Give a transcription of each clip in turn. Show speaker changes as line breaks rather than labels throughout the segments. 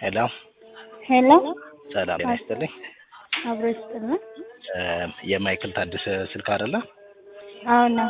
ሄሎ
ሄሎ
ሰላም ጤና ይስጥልኝ።
አብሮ ይስጥልን።
እ የማይክል ታደሰ ስልክ አይደለ?
አዎ ነው።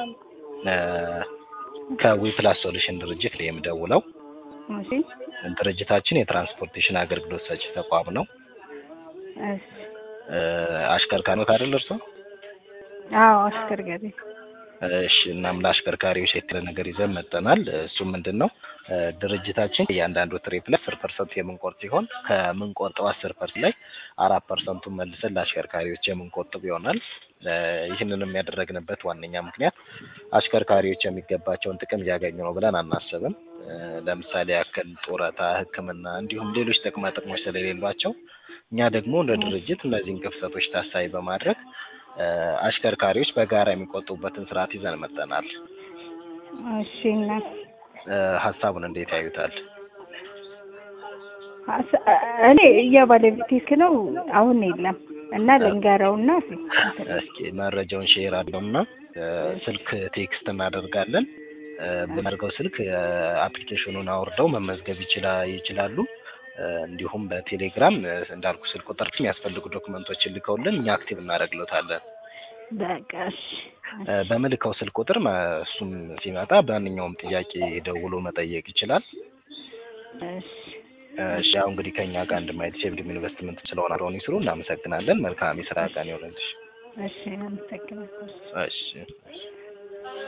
ከዊፕላስ ሶሉሽን ድርጅት ነው የምደውለው።
እሺ
ድርጅታችን የትራንስፖርቴሽን አገልግሎት ሰጪ ተቋም ነው።
እሺ
እ አሽከርካሪዎት አይደል እርሶ?
አዎ አሽከርካሪ
እሺ እናም ለአሽከርካሪዎች የተለ ነገር ይዘን መጠናል። እሱም ምንድን ነው እ ድርጅታችን እያንዳንዱ ትሪፕ ላይ አስር ፐርሰንት የምንቆርጥ ሲሆን ከምንቆርጠው አስር ፐርሰንት ላይ አራት ፐርሰንቱን መልሰን ለአሽከርካሪዎች የምንቆጥብ ይሆናል። እ ይህንንም ያደረግንበት ዋነኛ ምክንያት አሽከርካሪዎች የሚገባቸውን ጥቅም እያገኙ ነው ብለን አናስብም። እ ለምሳሌ ያክል ጡረታ፣ ሕክምና እንዲሁም ሌሎች ጥቅማ ጥቅሞች ስለሌሏቸው እኛ ደግሞ እንደ ድርጅት እነዚህን ክፍተቶች ታሳቢ በማድረግ እ አሽከርካሪዎች በጋራ የሚቆጥቡበትን ስርዓት ይዘን መጠናል።
እሺ እና
እ ሀሳቡን እንዴት ያዩታል?
አስ- እኔ የባለቤቴ ስልክ ነው አሁን የለም እና ልንገረውና
እስኪ መረጃውን ሼር አድርገውና እ ስልክ ቴክስት እናደርጋለን። እ በመርገው ስልክ እ አፕሊኬሽኑን አውርደው መመዝገብ ይችላ ይችላሉ። እ እንዲሁም በቴሌግራም እ እንዳልኩ ስልክ ቁጥር የሚያስፈልጉ ዶክመንቶችን ልከውልን እኛ አክቲቭ እናደርግሎታለን።
በቃ እሺ
እ በምልከው ስልክ ቁጥር ማ- እሱም ሲመጣ በማንኛውም ጥያቄ ደውሎ መጠየቅ ይችላል።
እሺ
እሺ ያው እንግዲህ ከኛ ጋር እንድማየት ሴቭድም ኢንቨስትመንት ስለሆነ አብረውን ይስሩ። እናመሰግናለን። መልካም የስራ ቀን ይሆንልሽ።
እሺ አመሰግናለሁ።
እሺ እሺ።